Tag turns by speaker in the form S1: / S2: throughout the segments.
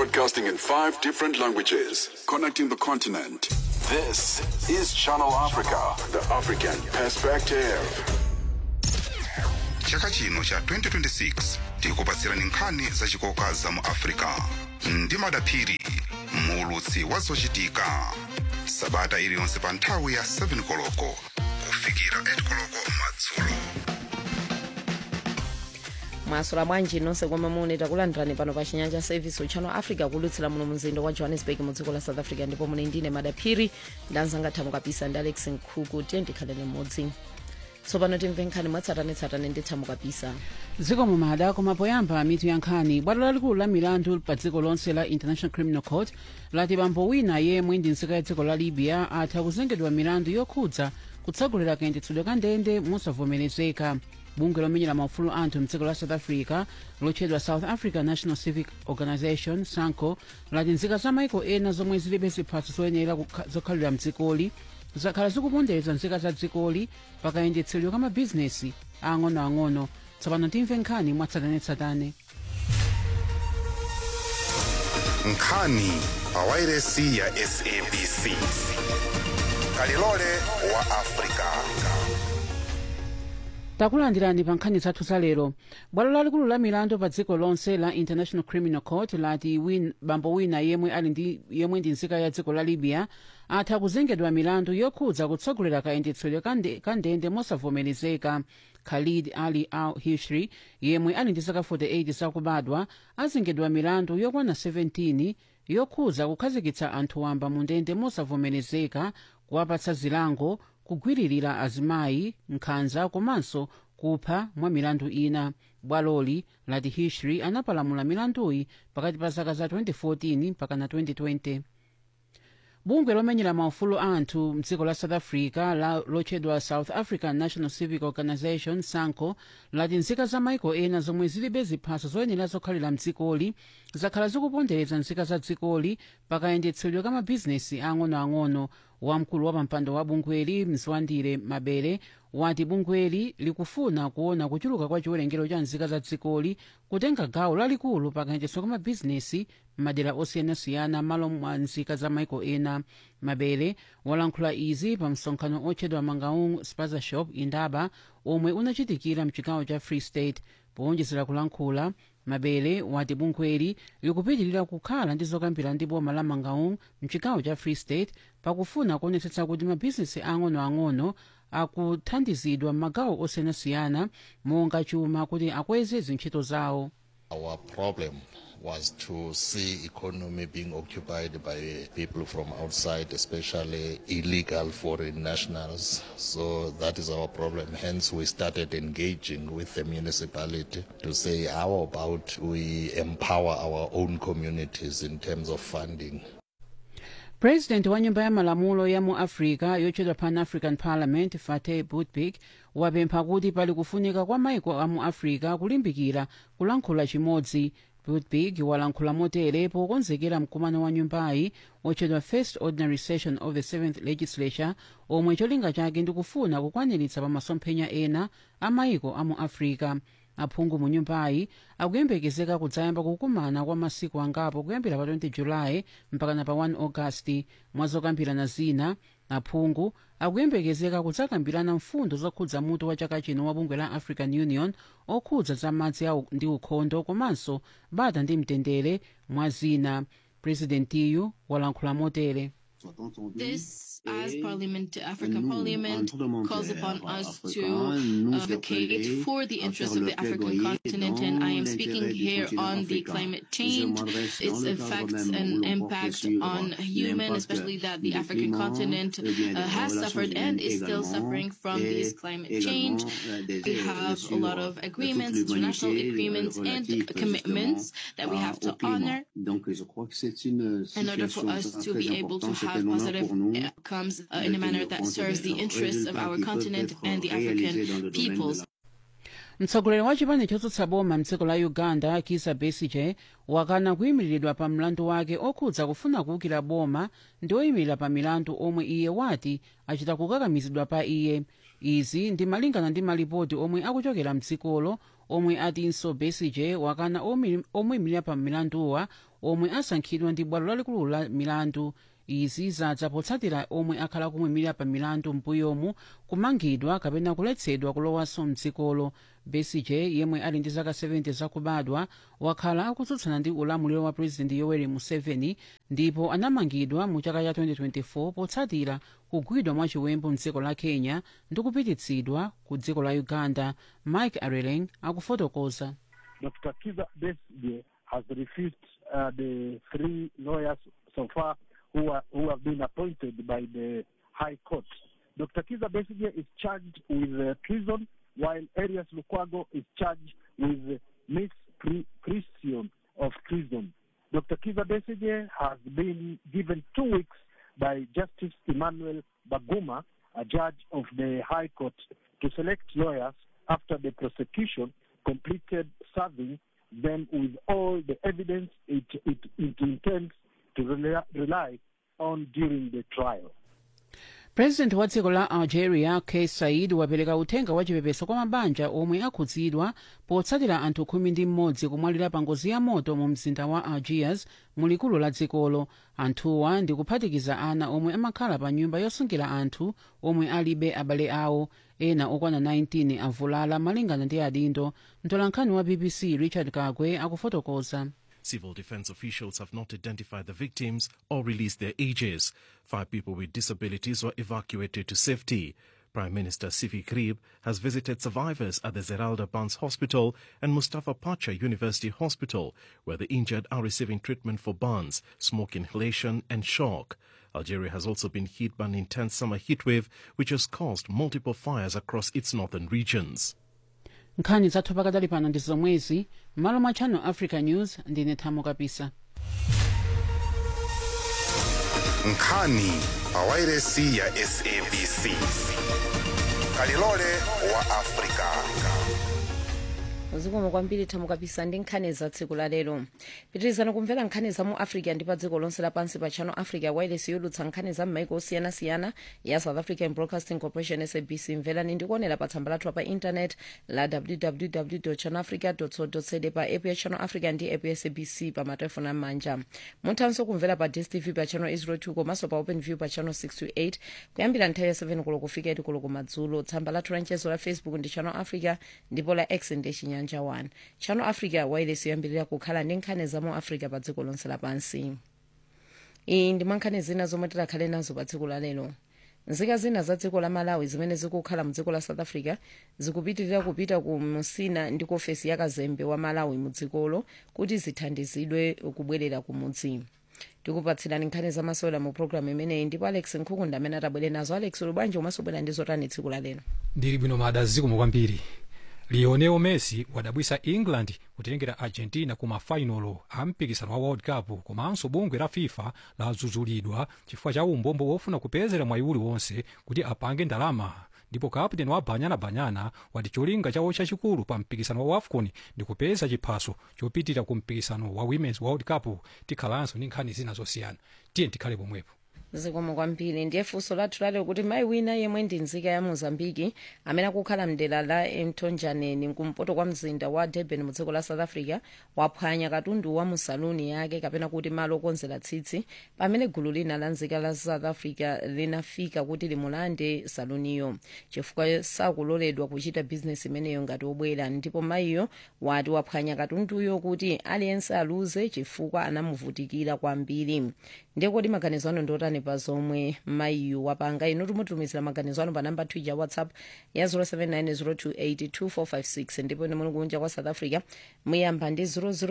S1: Broadcasting in five different languages, connecting the continent. This is Channel Africa, the African perspective.
S2: chaka chino cha 2026 tikupatsirani nkhani zachikoka za mu africa ndi madaphiri muulutsi wa zochitika sabata iliyonse pa nthawi ya 7 koloko kufikira 8 koloko madzulo
S3: mwasula bwanji nonse komwe muli takulandirani pano pa chinyanja service uchano africa kulutsira muno mzinda wa johannesburg mu dziko la south africa ndipo muli ndine madaphiri ndanzanga thamu kapisa ndi alex nkhuku tiye ndikhalene mmodzi tsopano timve nkhani mwatsatanetsatane ndi thamu kapisa
S4: dziko mumada koma poyamba mitu ya nkhani bwalo lalikulu la milandu pa dziko lonse la international criminal court lati bambo wina yemwe ndi nzika ya dziko la libya atha kuzengedwa milandu yokhudza kutsogolera kayendetsedwe ka ndende mosavomerezeka bungwe lomenyera maufulu anthu mdziko la south africa lotchedwa south africa national civic organization sanco lati nzika za maiko ena zomwe zilibe ziphaso zoyenera kukha- zokhalira mdzikoli zakhala zikupondereza nzika za dzikoli pakayendetsedwe ka mabhizinesi ang'onoang'ono tsopano timve nkhani mwatsatanetsatane
S2: nkhani pa wairesi ya sabc kalilole wa africa
S4: takulandirani pa nkhani zathu za lero bwalo lalikulu la milandu pa dziko lonse la international criminal court lati win, bambo wina yemwe ali ndi yemwe ndi nzika ya dziko la libya atha kuzengedwa milandu yokhudza kutsogolera kayendetsedwe ka nde- ka ndende mosavomerezeka khalid ali al hishri yemwe ali ndi zaka 48 zakubadwa azengedwa milandu yokwana 17 yokhudza kukhazikitsa anthu wamba mu ndende mosavomerezeka kuwapatsa zilango kugwiririra azimayi nkhanza komanso kupha mwa milandu ina bwaloli lati hishri anapalamula milanduyi pakati pa zaka za 2014 mpaka na 2020 bungwe lomenyera maufulu anthu mdziko la south africa la lotchedwa south african national civic organization sanco lati nzika za maiko ena zomwe zilibe ziphaso zoyenera zokhalira mdzikoli zakhala zikupondereza nzika za dzikoli pakayendetsedwe ka mabhizinesi ang'onoang'ono wamkulu wa pampando wa bungweli mziwandire mabere wati bungweli likufuna kuona kuchuluka kwa chiwerengero cha nzika za dzikoli kutenga gawo lalikulu pakayendetsedwe ka mabhizinesi m'madera osiyanasiyana malo mwa nzika za maiko ena mabere walankhula izi pa msonkhano otchedwa mangaung spaza shop indaba omwe unachitikira mchigawo cha free state powonjezera kulankhula mabere wati bungweli likupitirira kukhala ndi zokambira ndi boma la mangaung mchigawo cha free state pakufuna kuonetsetsa kuti mabhizinesi ang'onoang'ono akuthandizidwa m'magawo osiyanasiyana monga chuma kuti akweze zintchito zawo
S5: Our problem was to see economy being occupied by people from outside, especially illegal foreign nationals. So that is our problem. Hence, we started engaging with the municipality to say, how about we empower our own communities in terms of funding?
S4: president wa nyumba ya malamulo ya mu africa yotchedwa pan african parliament fateh boutbik wapempha kuti pali kufunika kwa maiko a mu africa kulimbikira kulankhula chimodzi boutbik walankhula motere pokonzekera mkumano wa nyumbayi otchedwa first ordinary session of the seventh legislature omwe cholinga chake ndikufuna kukwaniritsa pa masomphenya ena a maiko a mu africa aphungu mu nyumbayi akuyembekezeka kudzayamba kukumana kwa masiku angapo kuyambira pa 20 julayi mpakana pa 1 agasti mwa zokambirana zina aphungu akuyembekezeka kudzakambirana mfundo zokhudza mutu wa chaka chino wa bungwe la african union okhudza za madzi au- ndi ukhondo komanso bata ndi mtendere mwa zina purezidentiyu walankhula motere
S6: This, as Parliament, African Parliament, calls upon us to advocate for the interests of the African continent, and I am speaking here on the climate change, its effects and impact on human, especially that the African continent uh, has suffered and is still suffering from this climate change. We have a lot of agreements, international agreements, and commitments that we have to honor in order for us to be able to have positive outcomes uh, in a manner that serves the interests of our continent and the African peoples.
S4: mtsogoleri wa chipani chotsutsa boma mdziko la uganda kizza besigye wakana kuyimiridwa pa mlandu wake okhudza kufuna kuwukira boma ndi oyimirira pa milandu omwe iye wati achita kukakamizidwa pa iye izi ndi malingana ndi malipoti omwe akuchokera mdzikolo omwe atinso besigye wakana omi- omuyimirira pa milanduwa omwe asankhidwa ndi bwalo lalikulu la milandu izi zadza potsatira omwe akhala kumuyimirira pa milandu mbuyomu kumangidwa kapena kuletsedwa kulowanso mdzikolo besigye yemwe ali ndi zaka 70 zakubadwa wakhala akutsutsana ndi ulamuliro wa purezidenti yoweri museveni ndipo anamangidwa mu chaka cha 2024 potsatira kugwidwa mwachiwembu mdziko la kenya ndi kupititsidwa ku dziko la uganda mike areleng akufotokoza
S7: Dr. Kiza Besigye has refused uh, the three lawyers so far who, are, who have been appointed by the High Court. Dr. Kiza Besigye is charged with uh, treason, while Arias Lukwago is charged with misprision of treason. Dr. Kiza Besigye has been given two weeks by Justice Emmanuel Baguma, a judge of the High Court, to select lawyers after the prosecution completed serving them with all the evidence it, it, it intends to rely, rely on during the trial.
S4: purezidenti wa dziko la algeria kais saied wapereka uthenga wachipepeso kwa mabanja omwe akhudzidwa potsatira anthu khumi ndi mmodzi kumwalira pa ngozi ya moto mu mzinda wa algiers mulikulu la dzikolo anthuwa ndi kuphatikiza ana omwe amakhala pa nyumba yosungira anthu omwe alibe abale awo ena okwana 19 avulala malingana ndi adindo mtolankhani wa bbc richard kagwe akufotokoza
S8: Civil defense officials have not identified the victims or released their ages. Five people with disabilities were evacuated to safety. Prime Minister Sifi Krib has visited survivors at the Zeralda Barnes Hospital and Mustafa Pacha University Hospital, where the injured are receiving treatment for burns, smoke inhalation, and shock. Algeria has also been hit by an intense summer heatwave, which has caused multiple fires across its northern regions.
S4: nkhani zathu pakadali pano ndi zomwezi m'malo mwa channel africa news ndine thamo kapisa
S2: nkhani pawairesi ya sabc kalilole wa afrika
S3: zikomo kwambiri thamo kapisa ndi nkhani za tsiku la lero pitirizani kumvera nkhani za mu africa ndi pa dziko lonse lapansi pa channel africa wireless yolutsa nkhani za m'maiko osiyanasiyana ya south african broadcasting corporation sabc mverani ndikuonera pa tsamba lathu pa intanet la www channelafrica co za pa app ya channel africa ndi app ya sabc pa matelefoni amanja muthanso kumvera pa dstv pa channel 02 komanso pa open view pa channel 628 kuyambira nthawi ya 7 koloko kufika 8 koloko madzulo tsamba lathu la mchezo la facebook ndi channel africa ndipo la x ndi chinyanja 1 channel africa wireless yoyambirira kukhala ndi nkhani za mu africa pa dziko lonse lapansi iyi ndi mwankhani zina zomwe tikhale nazo pa dziko la lero nzika zina za dziko la malawi zimene zikukhala mu dziko la south africa zikupitirira kupita ku musina ndi ku ofesi ya kazembe wa malawi mu dzikolo kuti zithandizidwe kubwerera ku mudzi tikupatsirani nkhani zamasewera mu programu imeneyi ndipo alex nkhukunda amene atabwere nazo alex ulubwanji umasobwera ndi zotani tsiku la lero
S9: ndili bwino mada zikomo kwambiri lionel messi wadabwisa england kutengera argentina ku mafainolo a mpikisano wa world cup komanso bungwe la fifa ladzudzulidwa chifukwa cha umbombo wofuna kupezera mwayi uliwonse kuti apange ndalama ndipo kapteni wa banyana banyana wati cholinga chawo chachikulu pa mpikisano wa wafcon ndi kupeza chiphaso chopitira ku mpikisano wa women's world cup tikhalanso ndi nkhani zina zosiyana tiye tikhale pomwepo
S3: zikomo kwambiri ndiye funso lathu lalero kuti mayi wina yemwe ndi nzika ya mozambiki amene akukhala mdera la mtonjaneni kumpoto kwa mzinda wa durban mu dziko la south africa waphwanya katundu wa mu saluni yake kapena kuti malo okonzera tsitsi pamene gulu lina la nzika la south africa linafika kuti limulande saluniyo chifukwa sakuloledwa kuchita bizinesi imeneyo ngati obwera ndipo mayiyo wati waphwanya katunduyo kuti aliyense aluze chifukwa anamuvutikira kwambiri ndiye kodi maganizo ano ndiotani pa zomwe mayiyu wapanga inu tumutumizira maganizo ano pa namba twitter whatsapp ya 0790282456 ndipo ine muli kunja kwa south africa muyamba ndi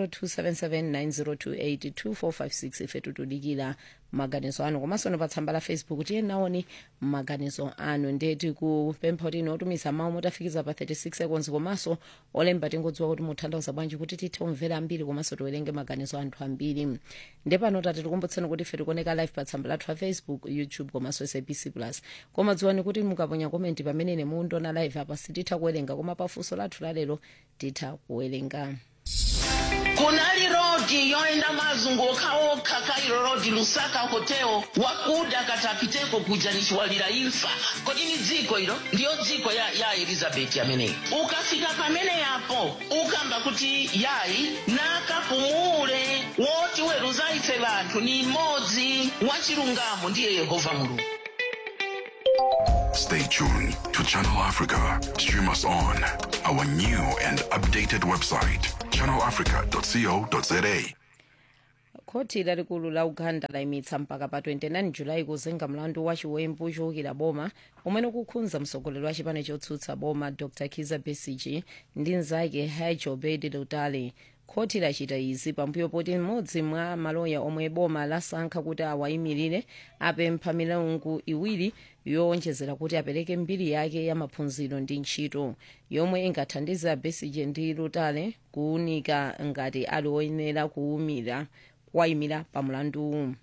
S3: 0027790282456 ife tutudikira maganizo anu komanso no pa tsamba la facebook tiye naoni maganizo anu ndiye tikupempha kuti ino otumiza mawu motafikiza pa 36 seconds komanso olemba tingodziwa kuti mutanthauza bwanji kuti tithe kumvera ambiri komanso tiwerenge maganizo anthu ambiri ndiye pano tati tikumbutseni kuti ife tikuoneka live pa tsamba lathu la facebook youtube komanso sabc plus koma dziwani kuti mukaponya komenti pamene ine mundiona live apa sititha kuwerenga koma pafunso lathu lalero titha kuwerenga
S10: kunali rodi yoenda mazunguka okha kairo khonsolo road lusaka hotel wakuda katapiteko kuja nichiwalira imfa kodi ni dziko ilo ndiyo dziko ya, ya elizabeti ameneyi ukafika pamene yapo ukamba kuti yayi nakapumule woti weruza ife vanthu ni mmodzi wachilungamo ndiye yehova mulungu
S1: Stay tuned to Channel Africa. Stream us on our new and updated website, channelafrica.co.za.
S3: khoti lalikulu la uganda layimitsa mpaka pa 29 julayi kuzenga mlandu wa chiwembu chowukira boma umene ukukhudza mtsogoleri wa chipani chotsutsa boma dr kiza besige ndi mnzake haj obed lutale khoti lachita izi pambuyo poti mmodzi mwa maloya omwe boma lasankha kuti awayimirire apempha milungu iwiri yowonjezera kuti apereke mbiri yake ya maphunziro ndi ntchito yomwe ingathandize besige ndi lutale kuwunika ngati ali oyenera kuwumira kuwayimira pa mlanduwu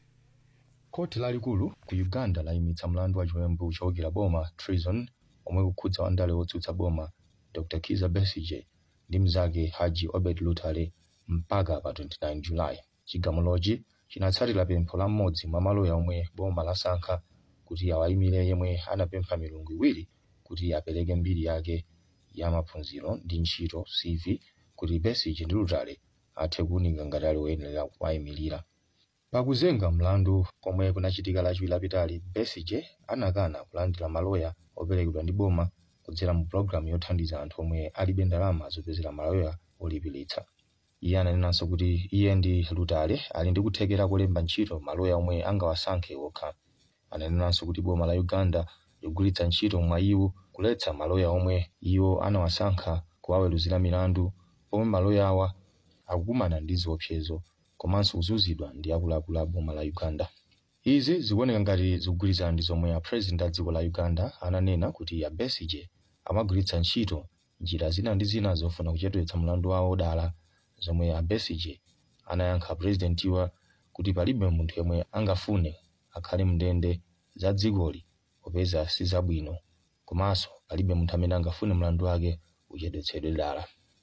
S11: khoti lalikulu ku uganda layimitsa mlandu wa chiwembu chowukira boma treason omwe ukukhudza wandale wotsutsa boma dr kiza besige ndi mnzake haji obed lutale mpaka pa 29 julayi chigamulochi chinatsatira pempho la mmodzi mwa maloya omwe boma lasankha kuti awayimire yemwe anapempha milungu iwiri kuti apereke mbiri yake ya maphunziro ndi ntchito cv kuti besige ndi lutale athe kuwunika ngati ali woyenera kuwayimirira pakuzenga mlandu komwe kunachitika lachiwiri lapitali besige anakana kulandira maloya operekedwa ndi boma kudzera mu pologalamu yothandiza anthu omwe alibe ndalama zopezera maloya olipiritsa iye ananenanso kuti iye ndi lutale ali ndi kuthekera kulemba ntchito maloya omwe angawasankhe okha ananenanso kuti boma la uganda ligwiritsa ntchito mwa iwo kuletsa maloya omwe iwo anawasankha kuwaweruzira milandu pomwe maloya awa akukumana ndi ziopsezo komanso kuzunzidwa ndi akuluakulu a boma la uganda izi zikuoneka ngati zikugwirizana ndi zomwe a president a dziko la uganda ananena kuti a besige amagwiritsa ntchito njira zina ndi zina zofuna kuchedwetsa mlandu wawo dala zomwe a besige anayankha purezidentiwa kuti palibe munthu yemwe angafune akhale mndende za dzikoli popeza si zabwino komanso palibe munthu amene angafune mlandu wake uchedwetsedwe dala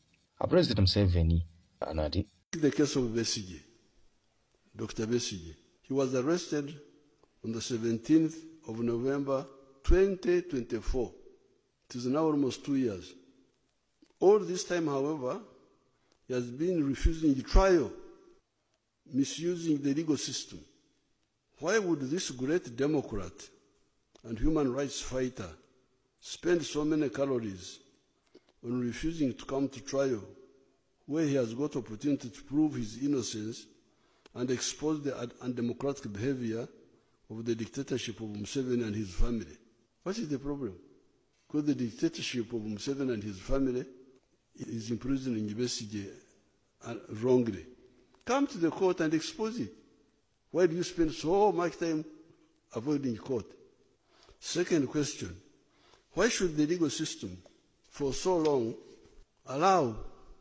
S11: a president museveni anati
S12: The case of Besige, Dr. Besige, he was arrested on the 17th of November 2024. It is now almost two years. All this time, however, he has been refusing trial, misusing the legal system. Why would this great Democrat and human rights fighter spend so many calories on refusing to come to trial where he has got opportunity to prove his innocence and expose the un- undemocratic behavior of the dictatorship of Museveni and his family. What is the problem? Because the dictatorship of Museveni and his family is imprisoning Besigye uh, wrongly. Come to the court and expose it. Why do you spend so much time avoiding court? Second question, why should the legal system for so long allow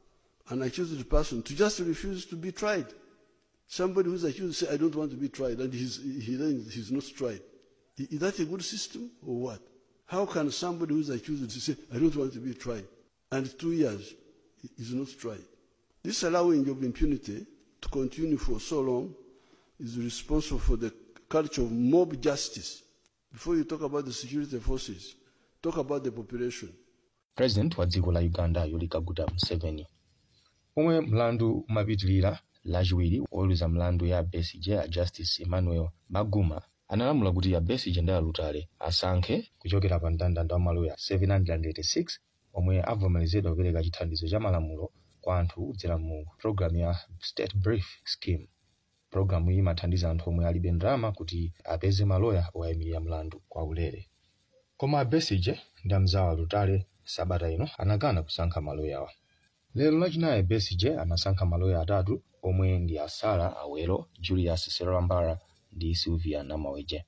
S12: an accused person to just refuse to be tried? Somebody who's accused say, I don't want to be tried, and he's, he then he's not tried. I- Is that a good system or what? How can somebody who's accused say, I don't want to be tried, and two years is not tried? This allowing of impunity to continue for so long is responsible for the culture of mob justice. Before you talk about the security forces, talk about the population.
S11: president wa dziko la uganda yoweri kaguta museveni omwe mlandu umapitilira lachiwiri woweruza mlandu ya besige a justice emmanuel maguma analamula kuti a besige ndi alutale asankhe kuchokera pa mndandanda wa maloya 786 omwe avomerezedwa kupereka chithandizo cha malamulo kwa anthu kudzera mu programu ya state brief scheme programu iyi imathandiza anthu omwe alibe ndalama kuti apeze maloya owayimirira mlandu kwa ulere koma a besige ndi amzawo alutale sabata ino anakana kusankha maloyawa lero lachinayi besige anasankha maloya atatu omwe ndi asara awero julius serambala ndi silvia namaweje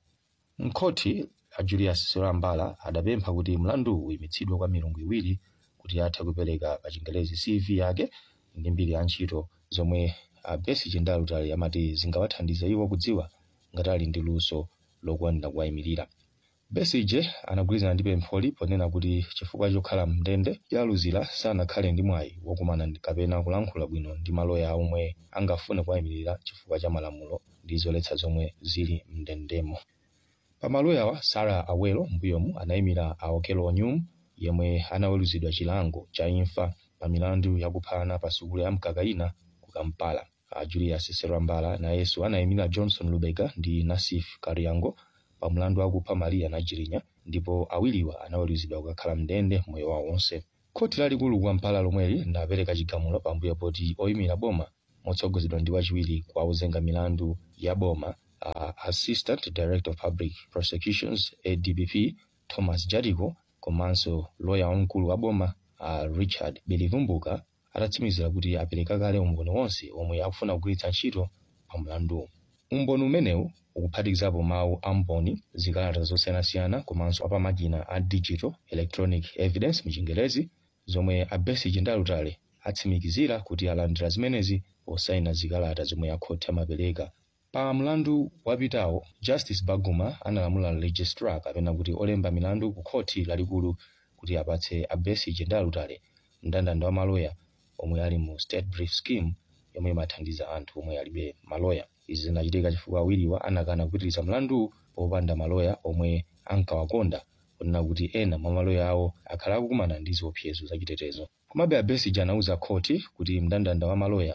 S11: mkhoti a julius serambala adapempha kuti mlandu uyimitsidwe kwa milungu iwiri kuti athe kupereka pa chingelezi cv yake ndi mbiri ya ntchito zomwe a besige ndi alutali amati zingawathandize iwo kudziwa ngati ali ndi luso lokwanira kuwayimirira besige anagwirizana ndi pempholi ponena kuti chifukwa chokhala mndende yaluzira sanakhale ndi mwayi wokumana ndi- kapena kulankhula bwino ndi maloya omwe angafune kuwayimirira chifukwa cha malamulo ndi ndi zoletsa zomwe zili mndendemo pamaloyawa sarah awelo mbuyomu anayimira a okello onyum yemwe anaweruzidwa chilango cha imfa pa milandu yakuphana pa sukulu ya mkakaina ku kampala a julius serwambala nayenso anayimira johnson lubega ndi nasif kariango pa mlandu wakupha maria najirinya ndipo awiriwa anaweruzidwa kukakhala mndende moyo wawo wonse khoti lalikulu ku kampala lomweli linapereka chigamulo pambuyo poti oyimira boma motsogozedwa ndi wachiwiri kwa ozenga milandu ya boma uh, assistant director of public prosecutions adpp thomas jadiko komanso loya wamkulu wa boma uh, richard belivumbuka atatsimikizira kuti apereka kale umboni wonse omwe akufuna kugwiritsa ntchito pa mlanduwu umboni umenewu ukuphatikizapo mawu a mboni zikalata zosiyanasiyana komanso apamakina a digital electronic evidence mchingerezi zomwe a besigye ndi alutale atsimikizira kuti alandira zimenezi posayina zikalata zomwe akhoti amapereka pa mlandu wapitawo justice baguma analamula registrar kapena kuti olemba milandu ku khoti lalikulu kuti apatse a besigye ndi alutale mndandanda wa maloya omwe ali mu state brief scheme yomwe imathandiza anthu omwe alibe maloya izi zinachitika chifukwa awiriwa anakana kupitiriza mlandu popanda maloya omwe ankawakonda kunena kuti ena mwa maloya awo akhala akukumana ndi ziopsezo zachitetezo komabe a besigye anauza khoti kuti mndandanda wa maloya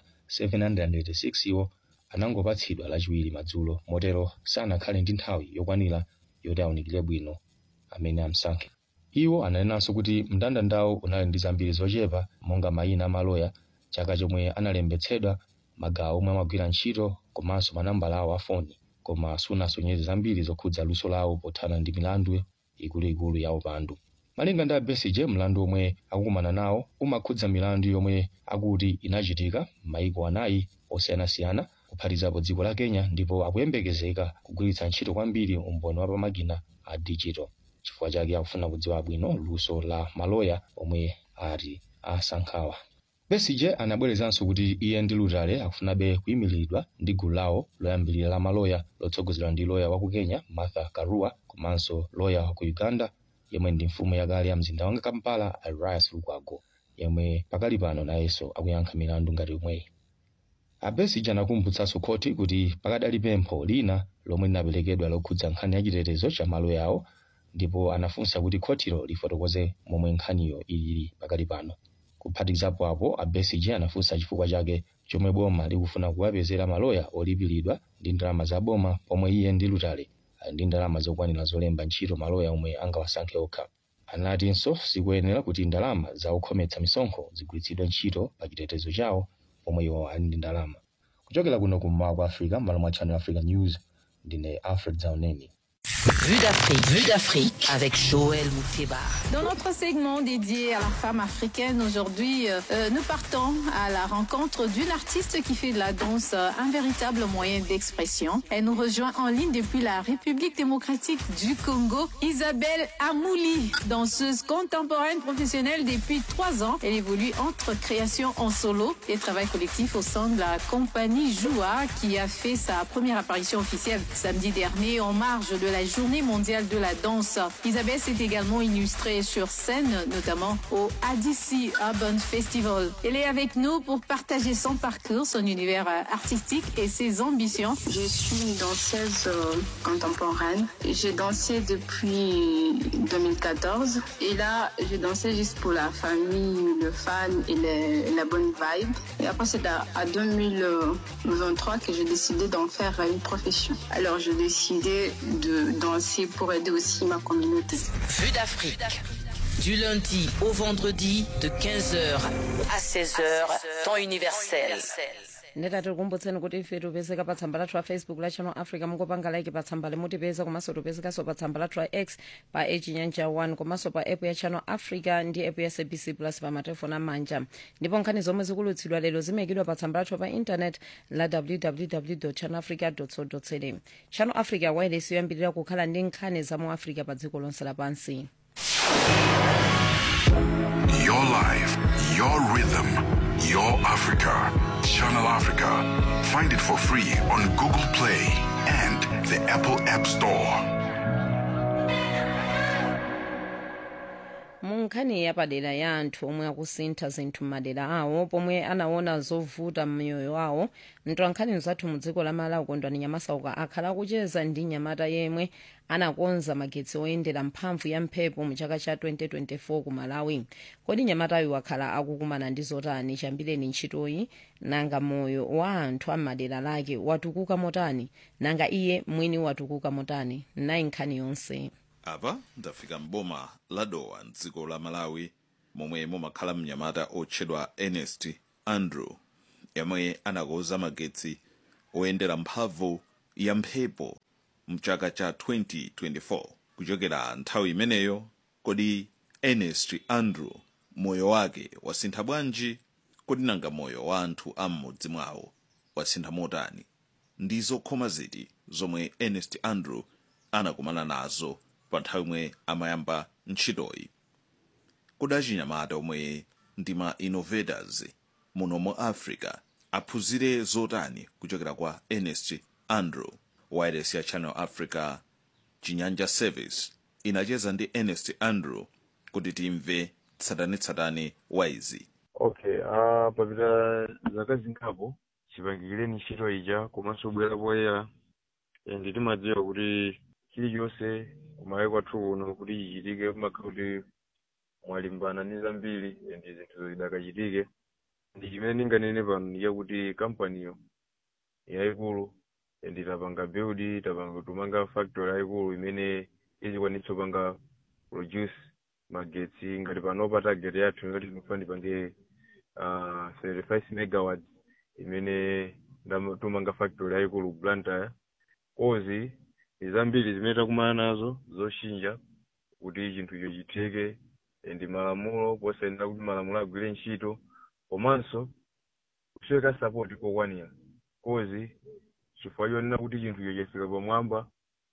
S11: 786 iwo anangopatsidwa lachiwiri madzulo motero sanakhale ndi nthawi yokwanira yoti awunikire bwino amene amsankhe iwo ananenanso kuti mndandandawo unali ndi zambiri zochepa monga mayina amaloya chaka chomwe analembetsedwa magawo omwe amagwira ntchito komanso manambala awo afoni koma sunasonyeze zambiri zokhudza luso lawo pothana ndi milandu ikuluikulu ya upandu malinga ndi a besigye mlandu omwe akukumana nawo umakhudza milandu yomwe akuti inachitika m'mayiko anayi osiyanasiyana kuphatikizapo dziko la kenya ndipo akuyembekezeka kugwiritsa ntchito kwambiri umboni wa pamakina a digital chifukwa chake akufuna kudziwa bwino luso la maloya omwe ati asankhawa besigye anabwerezanso kuti iye ndi lutale akufunabe kuyimiridwa ndi gulu lawo loyambirira la maloya lotsogozedwa ndi loya wa ku kenya martha karua komanso loya wa ku uganda yemwe ndi mfumu yakale ya mzinda wa kampala elias lukwago yemwe pakali pano nayenso akuyankha milandu ngati yomweyi abesigye anakumbutsanso khoti kuti pakadali pempho lina lomwe linaperekedwa lokhudza nkhani ya chitetezo cha maloya awo ndipo anafunsa kuti khotilo lifotokoze momwe nkhaniyo ilili pakali pano kuphatikizapo apo a besigye anafunsa chifukwa chake chomwe boma likufuna kuwapezera maloya olipiridwa ndi ndalama za boma pomwe iye ndi lutale ali ndi ndalama zokwanira zolemba ntchito maloya omwe angawasankhe okha anatinso sikuyenera kuti ndalama za okhometsa misonkho zigwiritsidwe ntchito pa chitetezo chawo pomwe iwo ali ndi ndalama kuchokera kuno kummawa kwa africa m'malo mwa channel africa news ndine alfred zauneni
S13: Vue d'Afrique, Vue d'Afrique avec Joël Mouteba.
S14: Dans notre segment dédié à la femme africaine, aujourd'hui, euh, nous partons à la rencontre d'une artiste qui fait de la danse euh, un véritable moyen d'expression. Elle nous rejoint en ligne depuis la République démocratique du Congo, Isabelle Amouli, danseuse contemporaine professionnelle depuis trois ans. Elle évolue entre création en solo et travail collectif au sein de la compagnie Joua qui a fait sa première apparition officielle samedi dernier en marge de la Journée mondiale de la danse. Isabelle s'est également illustrée sur scène, notamment au ADC Urban Festival. Elle est avec nous pour partager son parcours, son univers euh, artistique et ses ambitions.
S15: Je suis une danseuse euh, contemporaine. J'ai dansé depuis 2014 et là, je dansais juste pour la famille, le fan et le- la bonne vibe. Et après, c'est à, à 2023 que j'ai décidé d'en faire une profession. Alors, j'ai décidé de danser pour aider aussi ma communauté.
S13: Vue d'Afrique. Du lundi au vendredi de 15h à 16h, temps universel.
S3: ndeta tikukumbutseni kuti ife tipezeka pa tsamba lathu la facebook la channel africa mungopanga like pa tsamba limutipeza komanso tipezekanso pa tsamba lathu la x pa echinyanja 1 komanso pa app ya channel africa ndi app ya sabc plus pa matelefoni amanja ndipo nkhani zomwe zikulutsidwa lero zimayikidwa pa tsamba lathu pa intanet la www channel africa co za channel africa wireless yoyambirira kukhala ndi nkhani za mu africa pa dziko lonse lapansi
S1: Your life, your rhythm, your Africa. Channel Africa. Find it for free on Google Play and the Apple App Store.
S3: munkhani nkhani yapadera ya anthu omwe akusintha zinthu m'madera awo pomwe anaona zovuta m'miyoyo awo mtolankhani zathu mu dziko la malawi kondwani nyamasauka akhala akucheza ndi nyamata yemwe anakonza magetsi oyendera mphamvu ya mphepo mu chaka cha 2024 ku malawi kodi nyamatayo wakhala akukumana ndi zotani chambireni ntchitoyi nanga moyo wa anthu am'madera lake watukuka motani nanga iye mwini watukuka motani nayi nkhani yonse
S16: apa ndafika mboma la dowa mdziko la malawi momwe mumakhala mnyamata otchedwa ernest andrew yemwe anakonza magetsi oyendera mphamvu ya mphepo mchaka cha 2024 kuchokera nthawi imeneyo kodi ernest andrew moyo wake wasintha bwanji kodi nanga moyo wa anthu a m'mudzi mwawo wasintha motani ndi zokhoma ziti zomwe ernest andrew anakumana nazo pa nthawi imwe amayamba ntchitoyi kodi achinyamata omwe ndi ma innovators muno mu africa aphunzire zotani kuchokera kwa ernest andrew wireless ya channel africa chinyanja service inacheza ndi ernest andrew kuti timve tsatanetsatane wa izi
S17: okay uh, papita zaka zingapo chipangikireni ntchito ija komanso bwera poyera ndi timadziwa kuti chilichonse kumawe kwathu kuno kuti chichitike kumakhala kuti mwalimbana ndi zambiri ndi zinthu zidakachitike ndi chimene ndinganene pano ndi chakuti kampaniyo yayikulu ndi tapanga build tapanga tumanga factory yayikulu imene izikwanitsa kupanga produce magetsi ngati panopa target yathu ngati tinofuna ndipange uh, 35 megawatts imene tumanga factory yayikulu blantyre kozi zambiri zimene takumana nazo zoshinja kuti chinthucho chitheke ndi malamulo posayenera kuti malamulo agwire ntchito komanso kusweka sapoti kokwanira kozi chifukwa chonena kuti chinthucho chafika pamwamba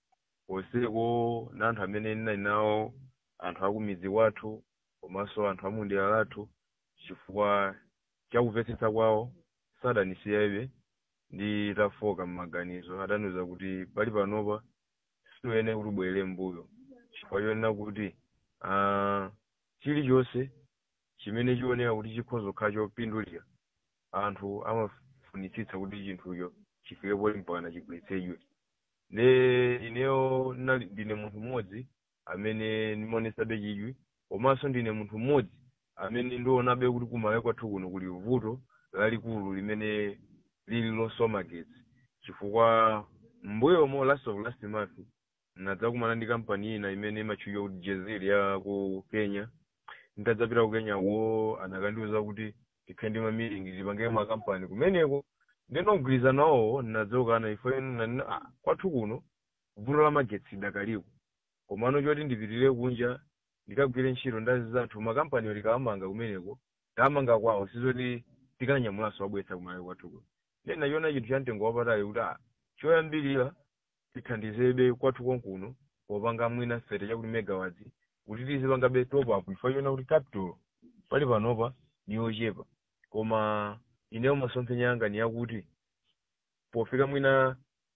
S17: poseko na anthu amene ndinali nawo anthu akumidzi wathu komanso anthu amundera lathu chifukwa chakumvetsetsa kwawo sadanisiyabe ndi tafoka m'maganizo adaniuza kuti pali panopa siyoyenera kuti ubwerere mbuyo chifukwa chonena kuti uh, chilichonse chimene chioneka kuti chikhoza kukhala chopindulira anthu amafunitsitsa kuti chinthucho chifike poti mpakana chigwiritsedwe ne ineyo ndine munthu mmodzi amene ndimaonesabe chidwi komanso ndine munthu mmodzi amene ndionabe kuti kumawe kwathu kuno kuli vuto lalikulu limene lili losowa magetsi chifukwa mbuyomo last of last month nadzakumana ndi kampani ina imene imatchulidwa kuti jezil ya ku kenya nditadzapita ku kenya wo anakandiuza kuti tikhale ndi mamilingi tipange makampani kumeneko ndinogwirizana nawo ndinadzokana ifo nanena ah, kwathu kuno vuto la magetsi dakaliko komano choti ndipitirire kunja ndikagwire ntchito ndazi zathu makampaniwo tikawamanga kumeneko tamanga kwawo sizoti tikanyamulanso wabweretsa kumawe kwathu kuno ndena chiona chinthu cha mtengo wapatali kuti ah choyambirira tithandizebe kwathu konkuno popanga mwina sete chakuti megawatts kuti tizipangabe top up ifo chiona kuti capital pali panopa ni yochepa koma ineyo masomphenya yanga ni yakuti pofika mwina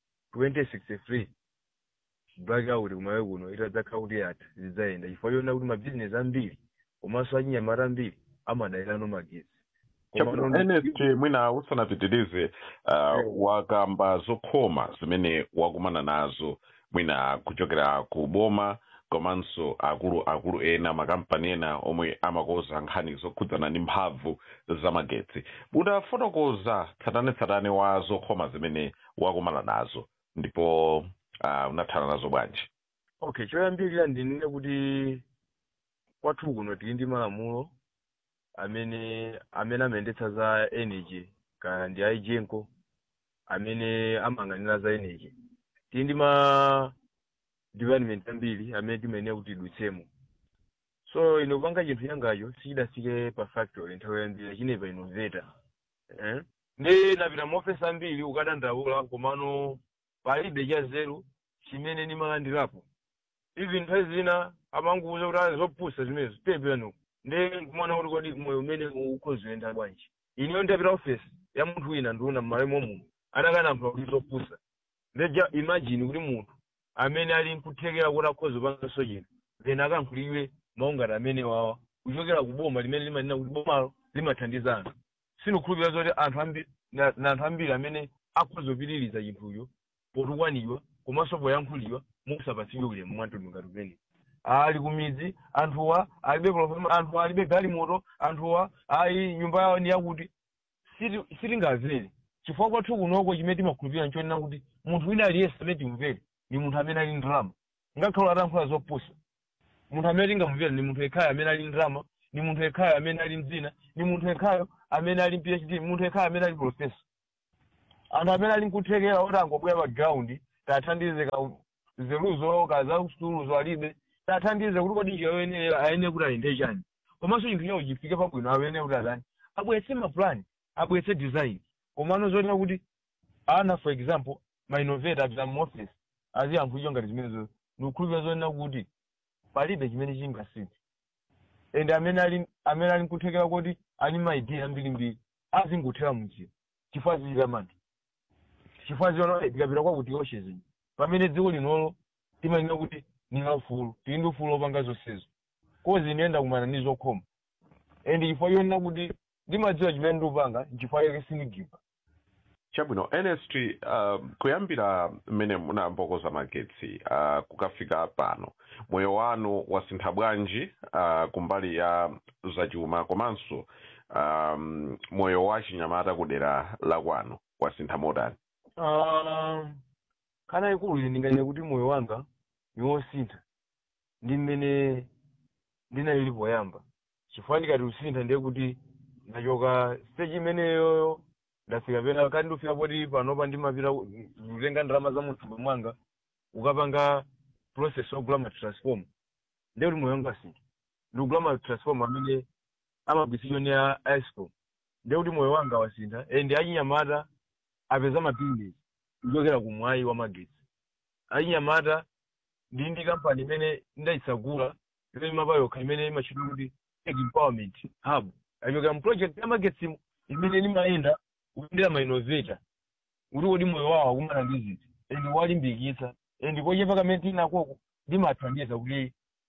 S17: 2063 blackout kumawe kuno itadzakhala kuti yatha zidzayenda chifukwa chiona kuti mabizinesi ambiri komanso achinyamata ambiri amadalirano magetsi
S18: ernest mwina usanapitirize uh, wakamba zokhoma zimene wakumana nazo mwina kuchokera ku boma komanso akulu akulu ena makampani ena omwe amakoza nkhani zokhudzana ndi mphamvu za magetsi udafotokoza tsatanetsatane wa zokhoma zimene wakumana nazo ndipo uh, unathana nazo bwanji
S17: okay choyambirira ndinene kuti kwathu kuno tili ndi malamulo amene amene amayendetsa za energy kaya ndi aijenko amene amayang'anira za energy tili ndi ma department ambiri amene timayenera kuti tidutsemo so ine kupanga chinthu changacho sichidafike pa factory nthawi yambiri chinepa innovator eh? ndi napita maofesi ambiri ukadandaula komano palibe cha zero chimene ndimalandirapo even nthawi zina amanguuza kuti ali zopusa zimenezo tepeno ndi kumaona kuti kodi moyo umene ukhozoyenda bwanji ineyo ndapita ofesi ya munthu wina ndiuna m'malo momuno adakanamva kuti zopusa ndeja imagine kuti munthu amene ali nkuthekera kuti akhoza upanganso chinthu then akankhulidwe maungano amene wawa kuchokera ku boma limene limanena kuti bomalo limathandiza anthu sindikukhulupirira zoti anthu ambiri na na anthu ambiri amene akuzopitiriza chinthucho potukwanidwa komanso poyankhulidwa musapatsidwe ulemu mwamtundu ngati umene ali kumidzi anthuwa alibe profesa anthuwa alibe galimoto anthuwa ayi nyumba yawo ndi yakuti siti- sitingamvere chifukwa kwathu kunoko chimene timakhulupirira nchonena kuti munthu wina aliyense amene timvere ni munthu amene ali ndalama ngakhale atankhula zopusa munthu amene tingamvere ni munthu yekhayo amene ali ndalama ni munthu yekhayo amene ali mdzina ni munthu yekhayo amene ali phd ni munthu yekhayo amene ali profesa anthu amene ali nkuthekera oti angobwera pa ground tathandize ka zeruzo kaza sukuluzo alibe tathandize kuti kodi njira yoyenera ayenera kuti ayende chani komanso chinthu chawo chifike pabwino ayenera kuti atani abweretse mapulani abweretse design komano zoona kuti ana for example ma innovator apita mu office aziyankhulidwa ngati zimenezo ndikukhulupirira zoona kuti palibe chimene chingasinthe and amene ali amene ali nkuthekera kuti ali ma idea ambirimbiri azingothera munjira chifukwa zichita mantha chifukwa ziona tikapita kwakuti oshezi pamene dziko linolo timanena kuti ni laufulu tili ndi ufulu opanga zonsezo kozi ndiyenda kumana ndi zokhoma and chifukwa chonena kuti ndimadziwa chimene ndikupanga nchifukwa chake sindigiva
S18: chabwino nst uh, kuyambira mmene munambokoza magetsi uh, kukafika pano moyo wanu wasintha bwanji uh, kumbali ya zachuma komanso um, moyo wa chinyamata kudera la kwanu wasintha motani
S17: Ah, kana ikulu ine ndinganene kuti moyo wanga ni wosintha ndi mmene ndinalili poyamba chifukwa ndikati usintha ndiye kuti ndachoka stage imeneyoyo ndafika pena kati ndifika poti panopa ndimapita ku- kutenga ndalama za mthumba mwanga ukapanga process yogula ma transform ndiye kuti moyo wanga wasintha ndikugula ma transform amene amagwiritsidwa ni a iscom ndiye kuti moyo wanga wasintha and achinyamata apeza mapinduzi kuchokera kumwayi wa magetsi achinyamata ndi ndi kampani imene ndayitsagula imene imapa yokha imene imachitwa kuti tech empowerment hub achokera mu project ya magetsimo imene limayenda kuyendera ma innovator kuti kodi moyo wawo akumana ndi ziti and walimbikitsa and kochepa kamene tinakoko ndimathandiza kuti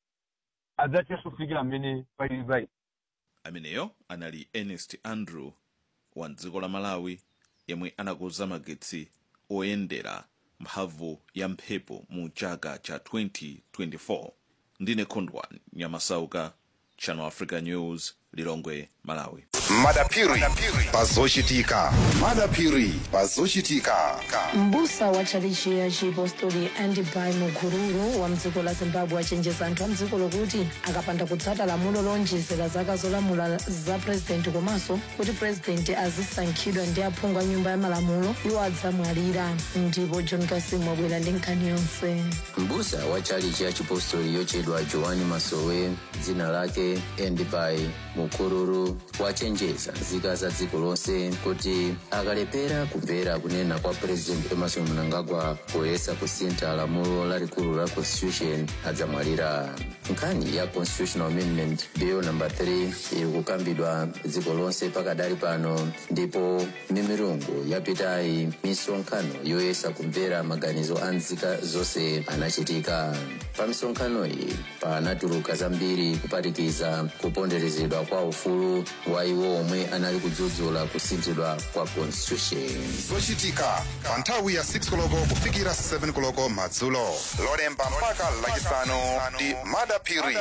S17: adzathenso kufikira mmene palili payi
S16: ameneyo anali ernest andrew wa dziko la malawi yemwe anakonza magetsi oyendera mphamvu ya mphepo mu chaka cha 2024 ndine khondwa nyamasauka channel africa news lilongwe malawi
S2: madapiri pazochitika madapiri pazochitika
S3: mbusa wa tchalichi ya chipostori andibai mukururu wa mdziko la zimbabwe achenjeza anthu a mdziko lokuti akapanda kutsata lamulo lonjezera zaka zolamula za purezidenti komanso kuti purezidenti azisankhidwa ndi aphungu a nyumba ya malamulo iwo adzamwalira ndipo john kasimu wabwera ndi nkhani yonse
S19: mbusa wa chalichi ya chipostori yochedwa joani masowe dzina lake endibai mukururu wachenjeza nzika za dziko lonse kuti akalepera kumvera kunena kwa purezidenti emerson mnangagwa poyesa kusintha lamulo lalikulu la constitution adzamwalira nkhani ya constitutional amendment bill number 3 iri kukambidwa dziko lonse pakadali pano ndipo mimirungu yapitayi misonkhano yoyesa kumvera maganizo a nzika zonse anachitika pa misonkhano iyi panatuluka zambiri kuphatikiza kuponderezedwa kwa ufulu wa iwo omwe anali kudzudzula kusinthidwa kwa constitution
S2: zochitika pa nthawi ya 6 koloko kufikira 7 koloko madzulo lolemba mpaka lachisanu ndi madapiri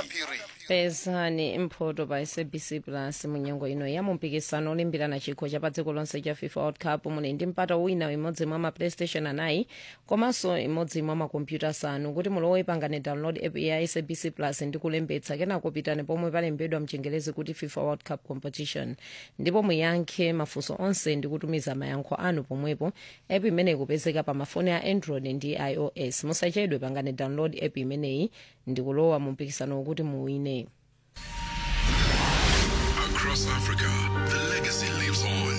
S3: pezani mphoto pa sabc plus munyengo ino ya mumpikisano olimbirana chikho cha pa dziko lonse cha fifa world cup muli ndi mpata wina imodzi mwa ma playstation anayi komanso imodzi mwa makompyuta asanu kuti mulowe pangane download app ya sabc plus ndi kulembetsa kenako pitani pomwe palembedwa mchengelezi kuti fifa world cup competition ndipo muyankhe mafunso onse ndi kutumiza mayankho anu pomwepo app imeneyi ikupezeka pa mafoni a android ndi ios musachedwe pangane download app imeneyi ndi kulowa mu mpikisano wokuti muwine
S1: Across Africa, the legacy lives on.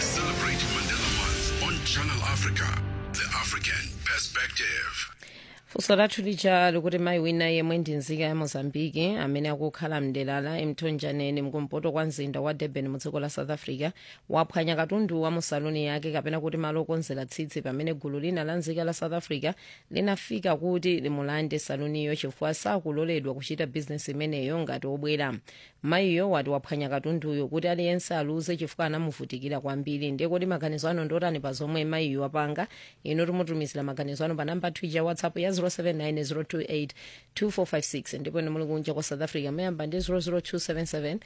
S1: Celebrate Mandela Month on Channel Africa, the African perspective.
S3: funso lathu lija likuti mayi wina yemwe ndi nzika ya mozambiki amene akukhala mdelala emtonjaneni mkumpoto kwa mzinda wa durban mu dziko la south africa waphwanya katundu wa musaluni yake kapena kuti malo okonzera tsitsi pamene gulu lina la nzika la south africa linafika kuti limulande saluniyo chifukwa sakuloledwa kuchita bizinesi imeneyo ngati obwera mayiyo wati waphwanya katunduyo kuti aliyense aluze chifukwa anamuvutikira kwambiri ndiye kuti maganizo ano ndotani pa zomwe mayiyo wapanga ino timutumizira maganizo ano pa namba twitter whatsapp ya 079 028 ndipo ine muli kunja kwa south africa mayamba ndi 00277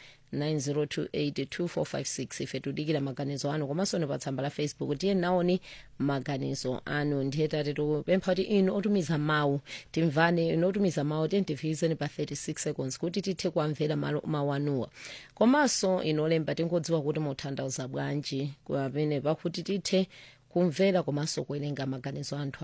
S3: 9028 ife tudikira maganizo anu komanso ni pa tsamba la facebook tiye naoni maganizo anu ndiye tati tikupempha kuti inu otumiza mawu timvane inu otumiza mawu tentifikizeni pa 36 seconds kuti tithe kuamvera malo- mawu anuwa komanso inu olemba tingodziwa kuti muthandauza bwanji pamene pakuti tithe kumvera komanso kuwerenga maganizo anthu